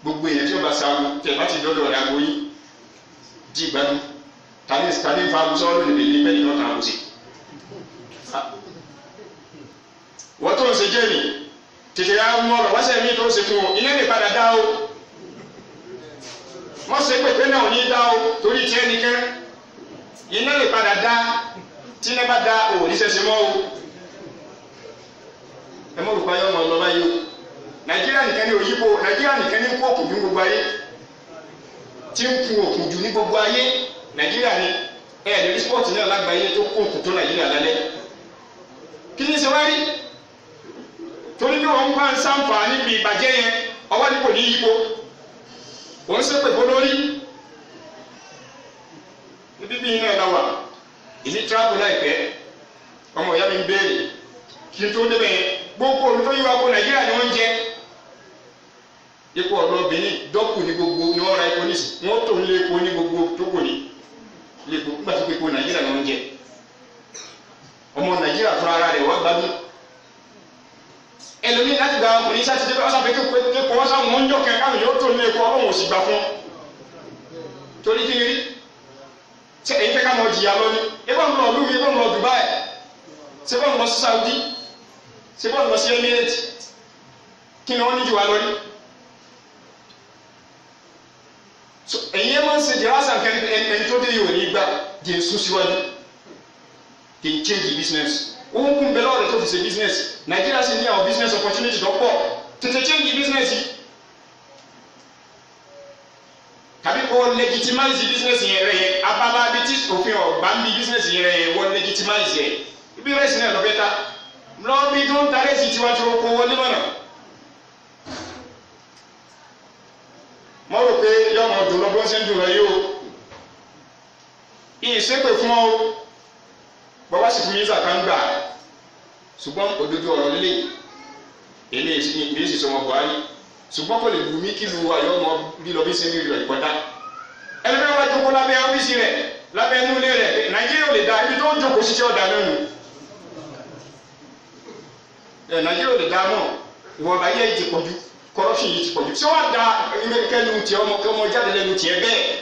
gbogbo èèyàn tí ó bá sáwọ tẹ̀ bá ti dọ́dọ̀ rẹ̀ àgbo yìí jí gbádùn tani tani fa abuso ọ̀rọ̀ lè lè bẹ́ẹ̀ ni wọ́n kàn án sí. wọ́n tó ń ṣe jẹ́ni tètè ya mú ọ̀rọ̀ wáṣẹ́ mi tó ṣe fún ọ iná lè padà dá o wọ́n ṣe pèpè náà ò ní dá o torí tiẹ̀ nìkan iná lè padà dá tí iná bá dá o ò ní ṣẹ̀ṣẹ̀ mọ́ o ẹ mọ̀ rúpa yọ ọmọ ọlọ́ba yìí o nàìjíríà nìkan ní òyìnbó nàìjíríà nìkan ní kó òkùnjú gbogbo ayé tí ń kun òkùnjú ní gbogbo ayé nàìjíríà ni ẹ lórí spọ́ọ̀tì náà lágbàáyé tó kó òkùn tó nàìjíríà lálẹ́ kí ni ṣe wá rí torí bí wọn bá ń sàǹfà níbi ìbàjẹ́ yẹn ọwọ́ ní kò ní yípo òun ṣe pè fún lórí níbi bí iná ẹ̀dá wà ìní tíráàbù láìpẹ́ ọmọ ìyá mi ń béèrè kí n tó débẹ̀ yẹn gbogbo olùtọ́yíwá kó nàìjíríà ni wọ́n ń jẹ ipò ọ̀dọ́ benin dọ́kù ní gbogbo ni wọ́n ra epo nísì wọ́n tó ń lé epo ní gbogbo tó kù ní lé epo nígbà tó epo nàìjíríà ni wọ́n ń jẹ ọmọ nàìjíríà fúnra ara rẹ̀ wọ́n gbádùn ẹlòmíín láti gba ọkùnrin sátidé bá sáfẹ́ kí epo wọ́n sáwọn wọ́n ń jọkẹ́ káwọn yóò tó ń lé epo ọlọ́run ò sì gbà fún torí kí ni rí ṣe èyí fẹ́ ká mọ jìyà lọ ni ebọn lọ lómi ebọn lọ Dubai ṣe bọ́n lọ sí Saudi ṣe bọ́n lọ sí Emirates kí ni wọ́n ní jù wá lórí. so ẹ̀yin ẹ̀ máa ń ṣe jẹ́ wáṣà nǹkan ẹni tó dé yìí ò ní gbà jẹ́ sún síwájú jẹ́ change the business òun kún bẹ́ẹ̀ lọ́ọ̀rẹ́ tó fi ṣe business Nàìjíríà sì ní àwọn business opportunity tó pọ̀ tètè change the business yìí tàbí kò legitimize business yẹn rẹ yẹn abala bi tí òfin ọ̀gbà ń bi business yẹn rẹ yẹn wọ́n legitimize yẹn ibi rẹ̀ sì náà lọ bẹ́ẹ̀ ta lọ́ọ́ bí tó ń ta rẹ̀ sì tiwa tó kó wọlé mọ́nà. mo rò pé yọmọ dùn lọ bí wọ́n ṣe ń dùn lọ yìí o ìṣépè fún ọ bàbá sì fún mi ìzà kan gbà ṣùgbọ́n òdodo ọ̀rọ̀ líle èmi èmi sì sọmọ Buhari ṣùgbọ́n kò lè wù mí kí lu ayọ́ ọmọ bí lọ bí ṣe ń rí lọ ìkọ́dá ẹni bẹ́ẹ̀ wá jókòó lábẹ́ ọ́fíìsì rẹ̀ lábẹ́ inú ilé rẹ̀ pé Nàìjíríà ò lè da ibi tó ń jókòó ṣiṣẹ́ ọ̀dà náà nù ẹ̀ Nàìjíríà ò lè da mọ́ ìwọ̀n bá yẹ ti pọ̀jù corruption yìí ti pọ̀jù ṣé wàá da kẹ́lu tiẹ̀ ọmọ kí ọmọ jáde lẹ́nu tiẹ̀ bẹ́ẹ̀